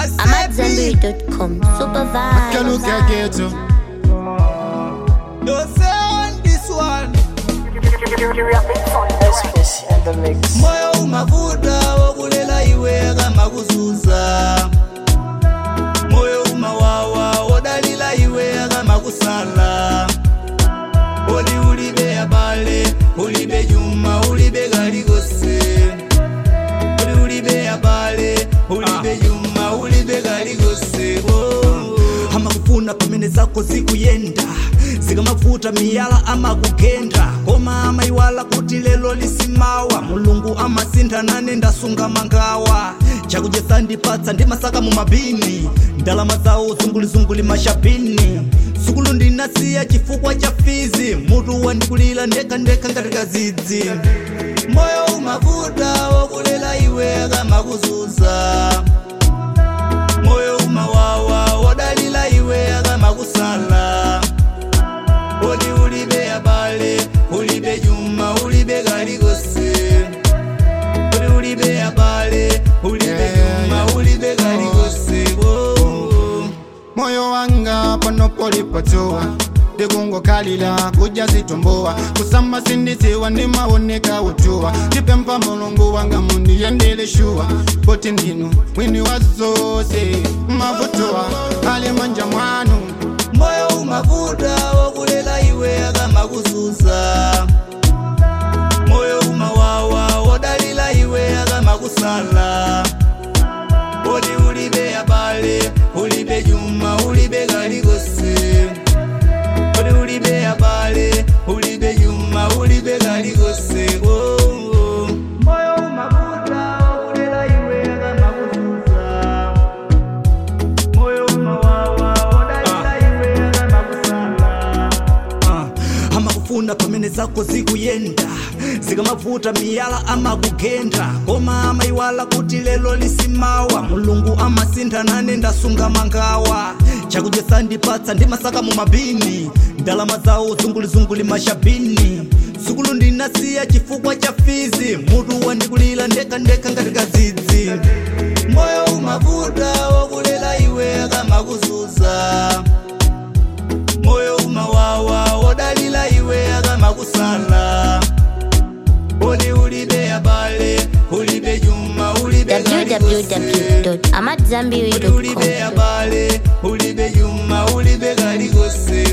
I'm at zenbury.com. Super Look vibes. at ghetto. Don't say on this one. Space in the mix. moyo umavuta wokulela iwe kama kuzuza moyo umawawa wodalila iwe kama kusala oli ulibe abale ulibe juma ulibe galigose oli ulibe abale ulibe juma ulibe galigose oh. amakufuna pamene zako zikuyenda zikamavuta miyala amakugenda koma amayiwala kuti lelo lisimawa mulungu amasinthana ndasunga mangawa chakudya sandipatsa ndimasaka mu mabini ndalama zawo zungulizunguli mashapini sukulu ndinasiya chifukwa cha fizi mutu wandikulira ndekandeka ngati kazidzi moyo umavuta wokulela iwe kamakuzuza moyo umawawa wodalila iwe akamakusala odi ulibe abale ulibe juma ulibe galigose odi ulibe abale ulibe Yeah, juma ulibe galigose oh. moyo wanga pano polipotoa ndikungokalila kuja zitumbowa kusamba sindisiwa ndimaoneka utuwa ndipempa mulungu wanga mundiyendele shuwa poti ndinu mwini wa zose mavutowa ali manja mwanu moyo umavuta wokulela iwe akamakuzuza moyo umawawa wodalila iwe akamakusala odi ulibe abale ulibe juma ulibe galigose odi ulibe abale ulibe juma ulibe galigose oh, oh. moyo umavuta wokulela iwe akamakuzuza moyo umawawa wodalila iwe akamakusala uh, amakufuna pamene zako zikuyenda zikamavuta miyala amakugenda koma amayiwala kuti lelo lisimawa mulungu amasinthana ndasunga mangawa chakudya sandipatsa ndimasaka mu mabini ndalama zawo zungulizunguli mashabini sukulu ndinasiya chifukwa cha fizi mutu wandikulira ndekandeka ngati kazidzi moyo umavuta wokulela iwe kamakuzuza moyo umawawa wodalila iwe akamakusala odi ulibe abale ulibe juma ulibe galigose. odi ulibe www.amatzambiri.com. abale ulibe juma ulibe galigose